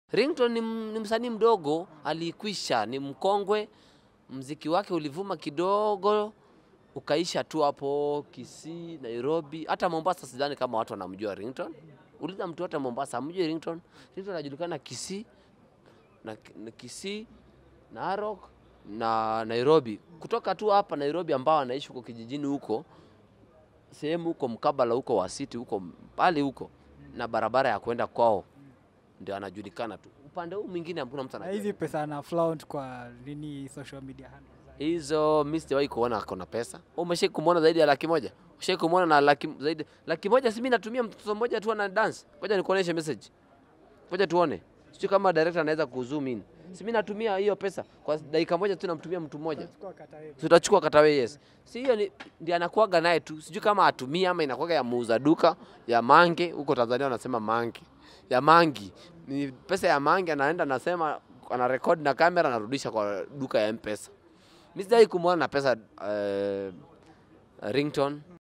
Ringtone ni, m- ni msanii mdogo, alikwisha, ni mkongwe. Mziki wake ulivuma kidogo ukaisha tu hapo Kisii, Nairobi, hata Mombasa. Sidhani kama watu wanamjua Ringtone. Uliza mtu wote Mombasa amjui Ringtone. Ringtone anajulikana Kisii na, na Kisii, Narok na Nairobi. Kutoka tu hapa Nairobi ambao anaishi huko kijijini huko sehemu huko mkabala huko wa city huko mbali huko na barabara ya kwenda kwao ndio anajulikana tu. Upande huu mwingine hakuna mtu Na anajua. hizi pesa ana flaunt kwa nini social media handles zake. Hizo mimi sijawahi kuona akona pesa. Wewe umeshai kumwona zaidi ya laki moja? Ushai kumwona na laki zaidi laki moja? Si mimi natumia mtoto mmoja tu ana dance. Ngoja nikuoneshe message. Ngoja tuone. Sijui kama director anaweza kuzoom in. Si mimi natumia hiyo pesa kwa dakika moja tu namtumia mtu mmoja. Chukua kata wewe. tutachukua katawe yes si hiyo ni ndiye anakuaga naye tu sijui kama atumia ama inakuaga ya muuza duka ya mange huko tanzania wanasema mange ya mangi ni pesa ya mangi anaenda anasema ana record na kamera anarudisha kwa duka ya mpesa mi sijai kumwona na pesa uh, ringtone